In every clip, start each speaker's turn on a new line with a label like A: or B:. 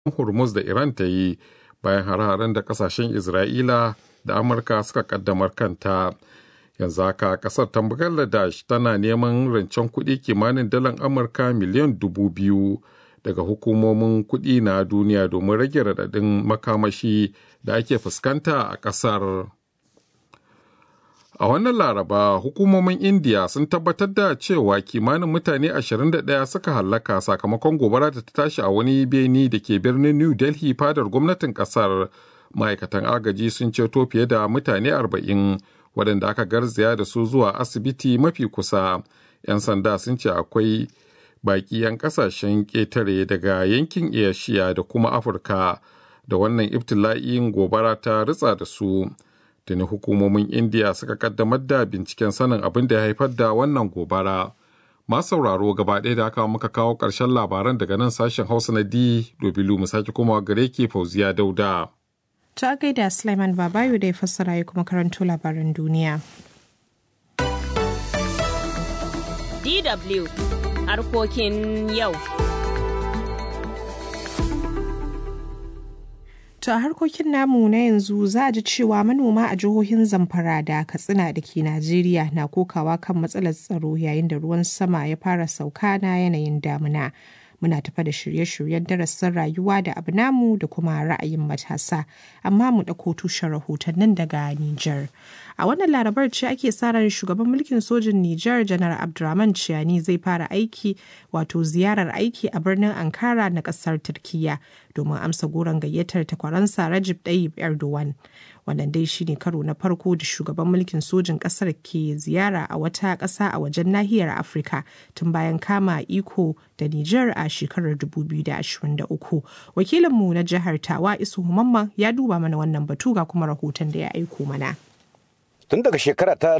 A: Hormuz da Iran ta yi bayan hare-haren da kasashen Isra'ila da Amurka suka kaddamar kanta. Yanzu haka kasar ta Bangladesh tana neman rancen kuɗi kimanin dalar Amurka miliyan dubu biyu daga hukumomin kuɗi na duniya domin rage raɗaɗin makamashi da ake fuskanta a ƙasar. A wannan laraba hukumomin India sun tabbatar da cewa kimanin mutane 21 suka hallaka sakamakon gobara da ta tashi a wani beni da ke birnin New Delhi fadar gwamnatin kasar. Ma'aikatan agaji sun ceto fiye da mutane 40 waɗanda aka garzaya da su zuwa asibiti mafi kusa. 'Yan sanda sun ce akwai baƙi 'yan ƙasashen ƙetare daga yankin Asia da kuma Afirka da wannan ibtila'in gobara ta ritsa da su. tuni hukumomin indiya suka kaddamar da binciken sanin abin da ya haifar da wannan gobara masu sauraro gaba ɗaya da aka muka kawo ƙarshen labaran daga nan sashen hausa na d dobilu mu sake kuma gare ke fauziya dauda
B: ta gaida Sulaiman Babayo da ya fassara ya kuma karanto labaran duniya.
C: DW harkokin yau.
B: To a harkokin namu na yanzu za a ji cewa manoma a jihohin Zamfara da Katsina da ke Najeriya na kokawa kan matsalar tsaro yayin da ruwan sama ya fara sauka na yanayin damuna. Muna tafa da shirye-shiryen darasin rayuwa da abu namu da kuma ra'ayin matasa, amma mu ɗauko tushen rahotannin daga Nijar. A wannan larabar ce ake sa ran shugaban mulkin sojin Nijar Janar Abdurrahman Ciani zai fara aiki wato ziyarar aiki a birnin Ankara na ƙasar Turkiyya domin amsa goron gayyatar takwaransa Rajib Tayyip Erdogan. Wannan dai shine karo na farko da shugaban mulkin sojin ƙasar ke ziyara a wata ƙasa a wajen nahiyar Afirka tun bayan kama iko da Nijar a shekarar 2023. Wakilinmu na jihar Tawa Isu Mamman ya duba mana wannan batu ga kuma rahoton da ya aiko mana.
D: Tun daga shekara ta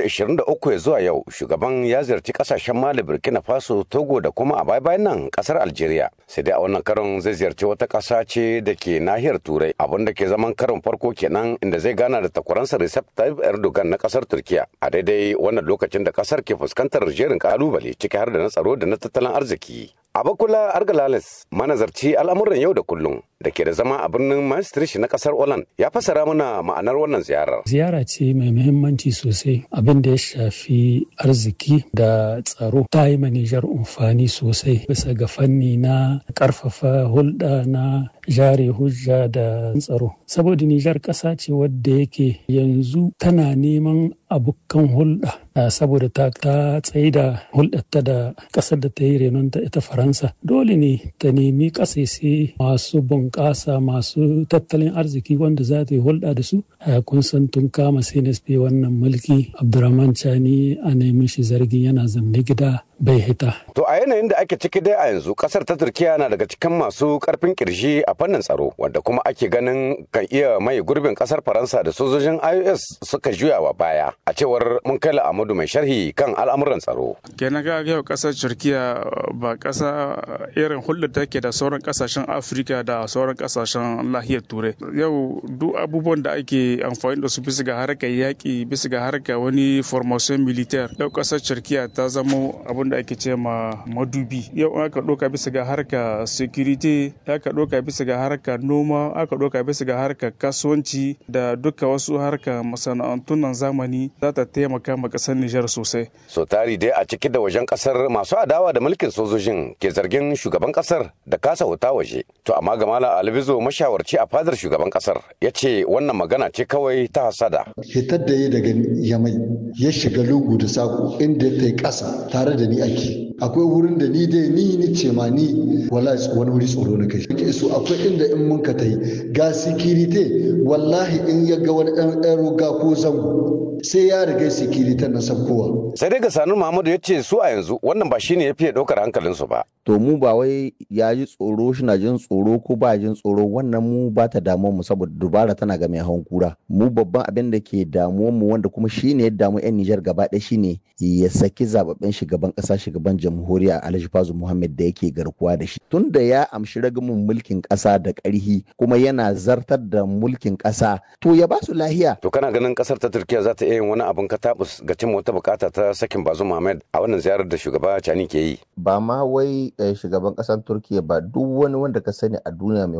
D: 2023 zuwa yau, shugaban ya ziyarci kasashen Mali, Burkina Faso, Togo da kuma a baya-bayan nan kasar Algeria. Sai dai a wannan karon zai ziyarci wata ƙasa ce da ke nahiyar Turai, abin da ke zaman karon farko kenan inda zai gana da takwaransa Recep Tayyip Erdogan na kasar Turkiya. A daidai wannan lokacin da kasar ke fuskantar jerin kalubale ciki har da na tsaro da na tattalin arziki. Abakula Argalales, manazarci al'amuran yau da kullum da ke da zama a birnin Maastricht na kasar Holland, ya fassara mana ma'anar wannan ziyarar.
E: Ziyara ce mai muhimmanci sosai abin da ya shafi arziki da tsaro ta yi Nijar amfani sosai bisa ga fanni na karfafa hulɗa na jare hujja da tsaro. Saboda Nijar ƙasa ce wadda yake yanzu tana neman abokan hulɗa saboda ta ta tsaida hulɗarta da ƙasar da ta yi renonta ita Faransa. Dole ne ta nemi ƙasashe masu bunƙasa masu tattalin arziki wanda za ta yi hulɗa da su. Kun san tun kama CNSP wannan mulki Abdurrahman Chani a nemi shi zargin yana zamne gida bai hita.
D: To a yanayin da ake ciki dai a yanzu kasar ta Turkiya na daga cikin masu karfin kirji a fannin tsaro wanda kuma ake ganin kan iya mai gurbin kasar Faransa da sojojin IOS suka juya wa baya a cewar mun kai Amadu mai sharhi kan al'amuran tsaro.
F: Kenan ga yau kasar Turkiya ba kasa irin hulɗar take da sauran kasashen Afirka da sauran kasashen lahiyar Turai. Yau duk abubuwan da ake amfani da su bisa ga harkar yaƙi bisa ga harkar wani formation militaire yau kasar Turkiya ta zamo abin da ake ce ma madubi yau aka ɗauka bisa ga harka security aka ɗauka bisa ga harka noma aka ɗauka bisa ga harka kasuwanci da duka wasu harka masana'antun nan zamani za ta taimaka ma ƙasar Nijar sosai.
D: So tari dai a ciki da wajen ƙasar masu adawa da mulkin sojojin ke zargin shugaban ƙasar da kasa wuta waje. To amma Gamala Albizo mashawarci a fadar shugaban ƙasar ya ce wannan magana ce kawai ta hasada.
G: Hitar da ya daga Yamai ya shiga lungu da sako inda ta yi ƙasa tare da ni ake akwai wurin da ni dai ni ni ce ma ni wala wani wuri tsoro na kai ke so akwai inda in mun ka tai ga sikirite wallahi in ya ga wani ɗan ɗan ruga ko zango sai ya riga sikirite na sabkowa
D: sai dai ga sanu muhammadu ya ce su a yanzu wannan ba shine ya fiye ɗaukar hankalinsu ba
H: to mu ba wai ya ji tsoro shi na jin tsoro ko ba jin tsoro wannan mu ba ta damuwar mu saboda dubara tana ga mai hawan kura mu babban abin da ke damuwar mu wanda kuma shine ya damu yan Nijar gaba ɗaya shine ya saki zababben shugaban ƙasa shugaban jamhuriya Alhaji Fazu Muhammad da yake garkuwa da shi tun da ya amshi ragamin mulkin ƙasa da ƙarhi kuma yana zartar da mulkin ƙasa to ya ba su lahiya
D: to kana ganin ƙasar ta Turkiya za ta iya iya yin wani abin katabus ga cimma wata bukata ta sakin bazu Muhammad a wannan ziyarar da shugaba Cani ke yi.
H: Ba ma wai shugaban ƙasar Turkiya ba duk wani wanda ka sani a duniya mai